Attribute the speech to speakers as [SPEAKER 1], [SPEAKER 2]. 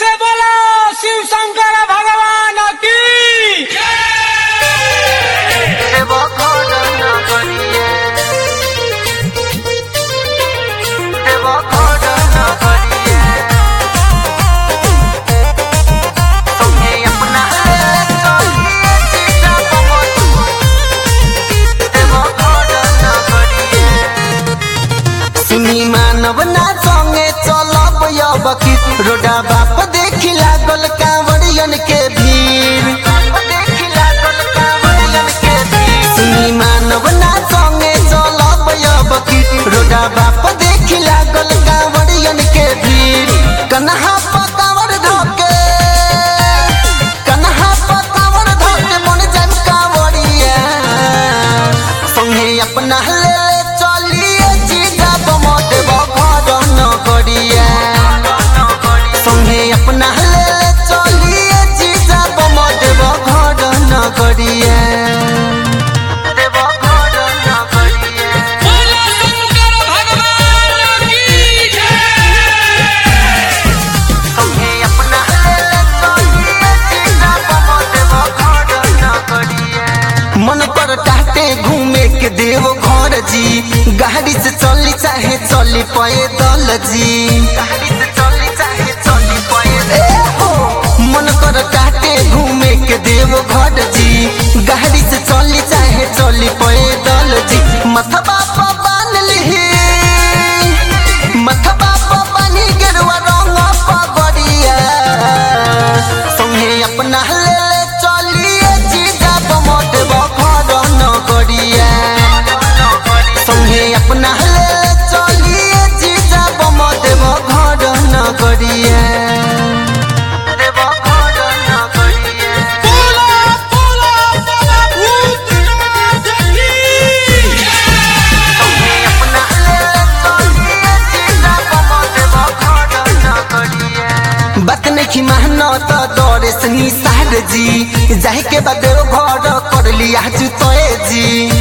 [SPEAKER 1] से बोलो शिव शंकर भगवान की
[SPEAKER 2] देव घर नगरिए देव घर नगरिए तुम्हें अपना ले चलिए सीता बमतु देव घर नगरिए सुनी मानव ना संगे चलब अब की रोडा बाप देखी लागल कांवरियन के भीड़ देखी लागल कांवरियन के भीड़ सुनी मानव ना संगे चलब अब की रोडा बाप देखी लागल कांवरियन के भीड़ कन्हा पकावर धके कन्हा पकावर धके मन जन कांवरिया संगे अपना ले ले चलिए जीजा बमत घर न करिए संगे अपना ले ले चलिए जीजा बमत घर न करिए देव घर न करिए
[SPEAKER 1] बोलो शंकर भगवान की
[SPEAKER 2] संगे अपना ले ले चलिए जीजा बमत घर न करिए मन पर काटे घूमे के देव घर जी गाड़ी से चली चाहे चली पैदल जी गाड़ी से चली चाहे चली पैदल मन कर काटे घूमे के देव घर जी गाड़ी से चली चाहे चली पैदल जी मथबा पर बांध ली मथबा पर बानी गेरुआ रंग पगड़िया संगे अपना ले ले चलिए जीजा बमत घर न करिए संगे अपना ले ले चलिए जीजा बमत घर न करिए देव घर न करिए
[SPEAKER 1] बोलो बोलो बोलो भूतनाथ की
[SPEAKER 2] संगे अपना ले ले चलिए जीजा बमत घर न करिए बात नहीं मानो तो दौड़े से निसार जी जाए के बाद घर कर लिया जुतोए जी